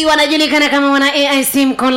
wanajulikana kama wana aic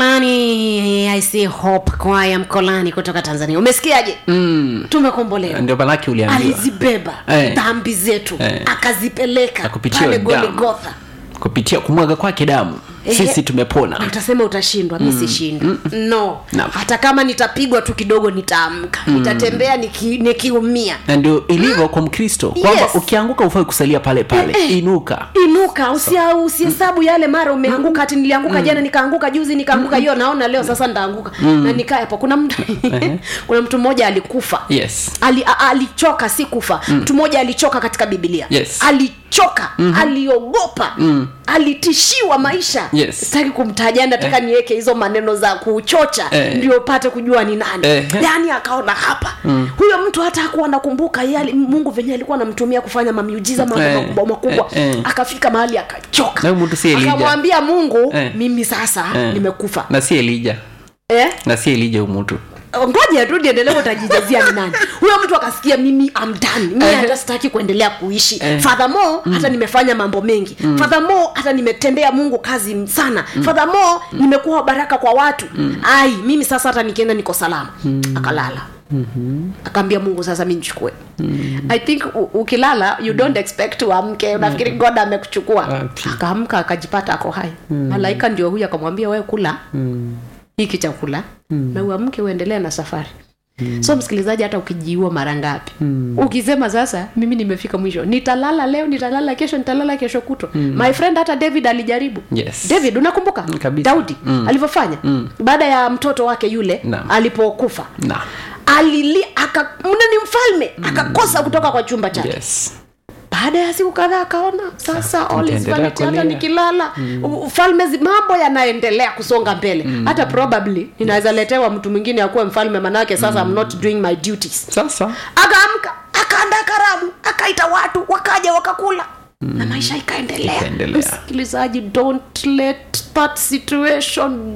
mkolani aic hope kwaya mkolani kutoka tanzania umesikiaje mm. tumekombolewa ndio manake uliambiwa alizibeba Eh. dhambi zetu Eh. akazipeleka Na kupitia pale damu. goligotha kupitia kumwaga kwake damu Ehe. sisi na tumepona utasema utashindwa mi sishindwa no Naam. hata kama nitapigwa tu kidogo nitaamka nitatembea niki- nikiumia na ndio ilivyo kwa mkristo kwamba Yes. ukianguka ufai kusalia pale pale Eh, eh. inuka inuka usia- usihesabu yale mara umeanguka hati nilianguka jana nikaanguka juzi nikaanguka hiyo naona leo sasa ndaanguka na nikaa hapo kuna mtu kuna mtu mmoja alikufa yes Ali, a- alichoka si kufa mtu mmoja alichoka katika bibilia Yes. alichoka mm-hmm. aliogopa mm. alitishiwa maisha Yes. sitaki kumtaja nataka eh. niweke hizo maneno za kuchocha Eh. ndio upate kujua ni nani Eh. yaani akaona hapa mm. huyo mtu hata hakuwa nakumbuka yale mungu venye alikuwa anamtumia kufanya mamiujiza mambo Eh. makubwa makubwa Eh, eh. akafika mahali akachoka Na huyu mtu si Elijah. akamwambia mungu Eh. mimi sasa Eh. nimekufa na si elija eh? na si elija umutu ngoja tu niendelee utajijazia ni nani huyo mtu akasikia mimi am done mimi Eh. hata sitaki kuendelea kuishi Eh. furthermore hata nimefanya mambo mengi mm. furthermore hata nimetendea mungu kazi sana mm. furthermore nimekuwa baraka kwa watu mm. ai mimi sasa hata nikienda niko salama mm. akalala mm-hmm. akaambia mungu sasa mi nichukue mm-hmm. i think u- ukilala you don't expect uamke unafikiri god amekuchukua Wapi. akaamka akajipata ako hai mm. malaika ndio huyu akamwambia wewe kula mm. hiki chakula mm. na uamke uendelee na safari mm. so msikilizaji hata ukijiua mara ngapi mm. ukisema sasa mimi nimefika mwisho nitalala leo nitalala kesho nitalala kesho kutwa mm. my friend hata david alijaribu Yes. david unakumbuka Mm, kabisa. daudi mm. alivyofanya mm. baada ya mtoto wake yule Naam. alipokufa na alili aka mna ni mfalme akakosa kutoka kwa chumba chake yes baada ya siku kadhaa akaona sasa all is nitaendelea vanity, hata kulia. nikilala mm. ufalme zi- mambo yanaendelea kusonga mbele mm. hata probably inaweza letewa mtu mwingine akuwe mfalme manake sasa mm. I'm not doing my duties sasa akaamka akaandaa karamu akaita watu wakaja wakakula mm. na maisha ikaendelea Ikaendelea. msikilizaji don't let that situation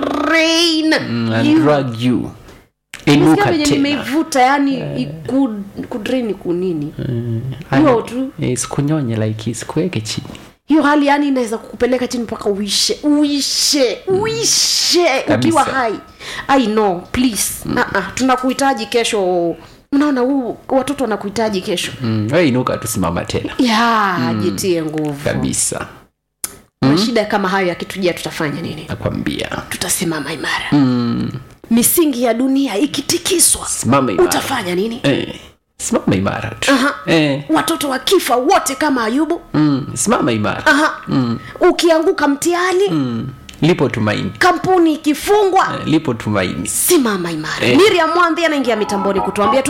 drain mm, and you. drag you Nisikia inuka venye tena nimeivuta yani iku- kudrain kunini Hani, hiyo tu isikunyonye like isikuweke chini hiyo hali yani inaweza kukupeleka chini mpaka uishe uishe uishe Kabisa. ukiwa hai i know please mm. uh-uh. tunakuhitaji kesho unaona huu watoto wanakuhitaji kesho mm. we inuka tusimama tena ya jitie nguvu kabisa mashida kama hayo yakitujia tutafanya nini nakwambia tutasimama imara mm. misingi ya dunia ikitikiswa simama imara utafanya nini eh. simama imara tu Aha. eh. watoto wakifa wote kama ayubu mm. simama imara Aha. ukianguka mtihani mm. lipo tumaini kampuni ikifungwa eh, lipo tumaini simama imara Eh. miriam mwambi anaingia mitamboni kutuambia tu